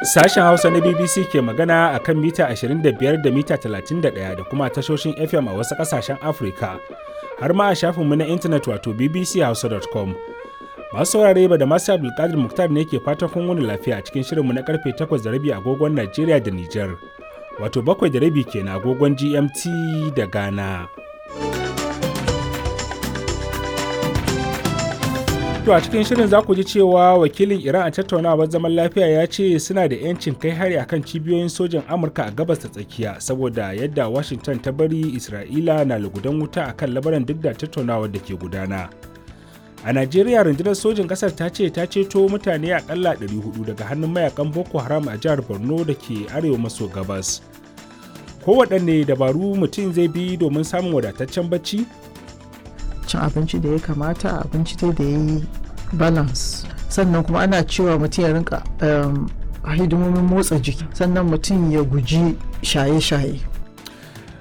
Sashen Hausa na BBC ke magana a kan mita 25 da mita 31 da kuma tashoshin FM a wasu ƙasashen Afirka, har ma a shafinmu na intanet wato bbchausa.com. Masu saurare ba da masu Abdulkadir Muktar ne ke fatan kun wani lafiya a cikin shirinmu na karfe 8 da rabi agogon Najeriya da Nijar, wato bakwai da rabi kenan agogon GMT da Ghana. To a cikin shirin za ku ji cewa wakilin Iran a tattaunawar zaman lafiya ya ce suna da 'yancin kai hari akan cibiyoyin sojan Amurka a gabas ta tsakiya saboda yadda Washington ta bari Isra'ila na lugudan wuta akan labaran duk da tattaunawar da ke gudana. A Najeriya rundunar sojin ƙasar ta ce ta ceto mutane akalla 400 daga hannun mayakan Boko Haram a jihar Borno da ke arewa maso gabas. Kowaɗanne dabaru mutum zai bi domin samun wadataccen bacci? cin abinci da ya kamata abinci dai da ya yi balance sannan kuma ana cewa mutum ya rinka hidimomin motsa jiki sannan mutum ya guji shaye-shaye